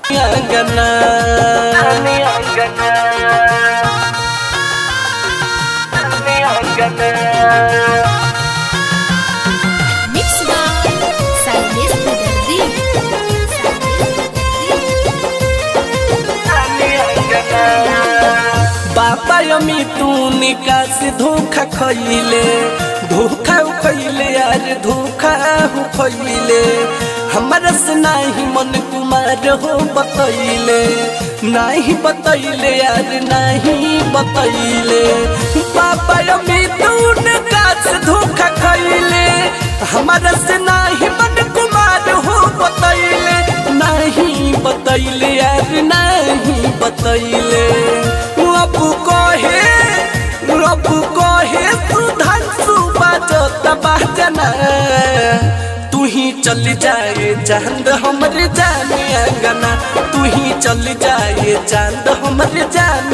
अंगना Mix by Silvia Sudardi. बाबा अमी तू निकास धोखा खइले धोखा खइले यार धोखा हो खइले हमरा से नाही मन कुमार हो बतैले नाही बतैले यार नाही बतैले बाबा अमी तू निकास धोखा खइले हमरा से नाही मन कुमार हो बतैले नाही बतैले यार नाही बतैले अब कहे अब कहे तू धन सुबाजत बाजना तू ही चल जाए चांद हमरे जाने अंगना तू ही चल जाए चांद हमरे जाने